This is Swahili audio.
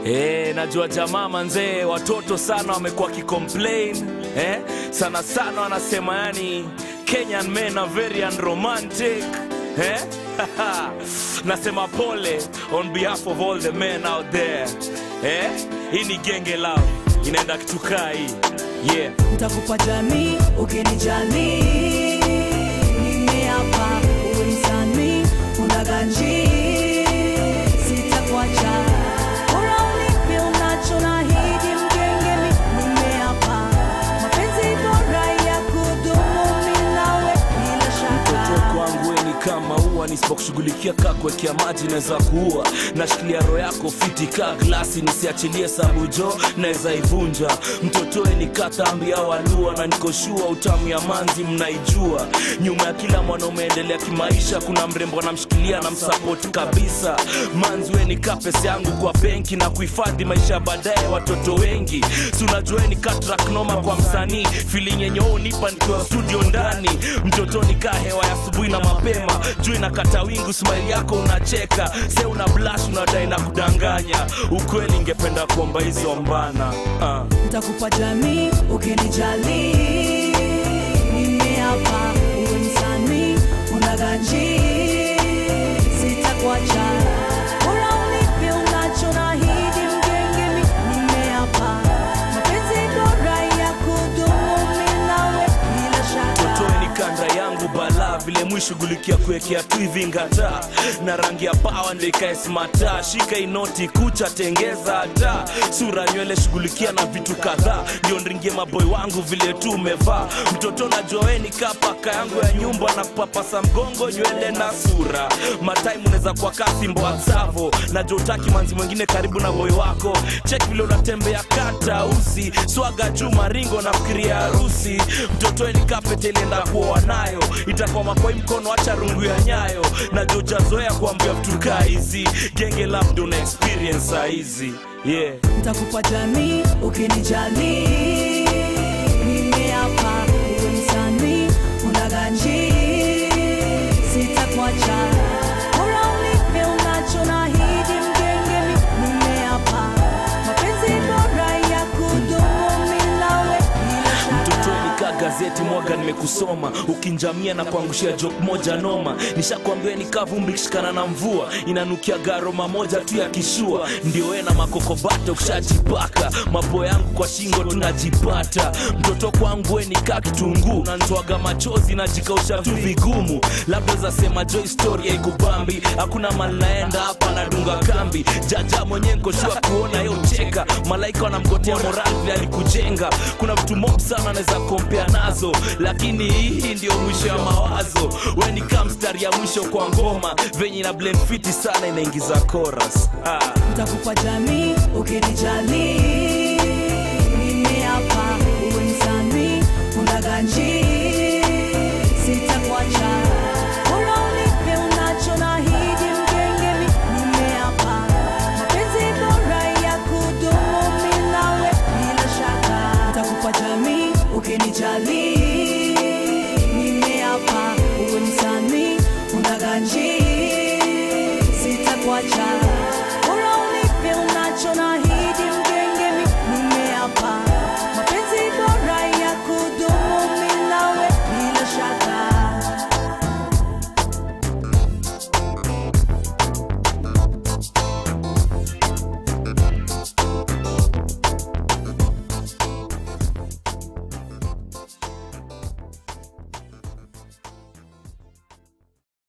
Eh, najua jamaa manzee, watoto sana wamekuwa kicomplain eh, sana sana wanasema yani Kenyan men are very unromantic eh? Nasema pole on behalf of all the men out there eh? Hii ni genge lao inaenda kitukaa hii yeah. ntakupa jamii ukinijali nimeapa uwe msanii unaganji sitakuacha bora unipe unacho nahidi mgengemi nimeapa mapenzi bora ya kudumu mi nawe bila mtoto shaka kwangu we ni kama ua nisipokushughulikia kaa kuwekea maji naweza kuua nashikilia roho yako fiti kaa glasi nisiachilie sabujo naweza ivunja mtotoe ni katambi au alua na nikoshua utamu ya manzi mnaijua nyuma ya kila mwanaume endelea kimaisha kuna mrembo anamshikilia na msapoti kabisa manzi we ni kaa pesa yangu kwa benki na kuhifadhi maisha ya baadaye watoto wengi si unajua ni katrak noma kwa msanii feeling yenye wewe unipa nikiwa studio ndani mtoto ni kaa hewa ya asubuhi na mapema juu inakata wingu smile yako unacheka se una blash unadai na kudanganya ukweli ingependa kuomba hizo mbana uh. ntakupa jamii ukinijali nimeapa uwe msanii unaganji sitakuacha bora unipe unacho nahidi mgengemi nimeapa mapenzi bora ya kudumu mi nawe bila shaka Toe ni kanda yangu bala vile mwishughulikia kuwekea tu hivi ngata na rangi ya pawa ndio ikae smata shika inoti kucha tengeza hata sura nywele shughulikia na vitu kadhaa ndio ndringie maboy wangu vile tu umevaa mtoto najua we ni kapaka yangu ya nyumba na kupapasa mgongo nywele na sura matime unaweza kwa kasi mboa savo najua utaki manzi mwingine karibu na boy wako cheki vile unatembea kata usi swaga juu maringo na fikiria harusi mtoto ni kapete ilienda kuoa nayo itakuwa makoi mkono acha rungu ya nyayo najua ujazoea kuambia vitu kaa hizi genge labda una experience saa hizi yeah ntakupa jamii ukinijali nimeapa uwe msanii unaganji sitakuacha bora unipe unacho nahidi mgengemi nimeapa mapenzi bora ya kudumu mi nawe bila mtoto shaka nikaa gazeti mwaga nimekusoma ukinjamia na kuangushia jok moja noma nishakwambia nikaa vumbi kishikana na mvua inanukia garoma moja tu ya kishua ndio we na makokobato ukishajipaka mapo yangu kwa shingo tunajipata mtoto kwangu we nikaa kitunguu nantoaga machozi najikausha tu vigumu labda zasema jo historia ikubambi hakuna mali naenda hapa nadunga kambi jaja mwenyewe nkoshua kuona yo cheka malaika wanamgotea moral vile alikujenga kuna vitu mob sana anaweza kompea nazo lakini hii ndio mwisho ya mawazo we ni kaa mstari ya mwisho kwa ngoma venye na blend fiti sana inaingiza chorus ah. ntakupa jamii ukinijali nimeapa uwe msanii unaganji sitakuacha bora unipe unacho nahidi mgengemi nimeapa mapenzi bora ya kudumu mi nawe bila shaka ntakupa jamii ukinijali nimeapa uwe msanii unaganji sitakuacha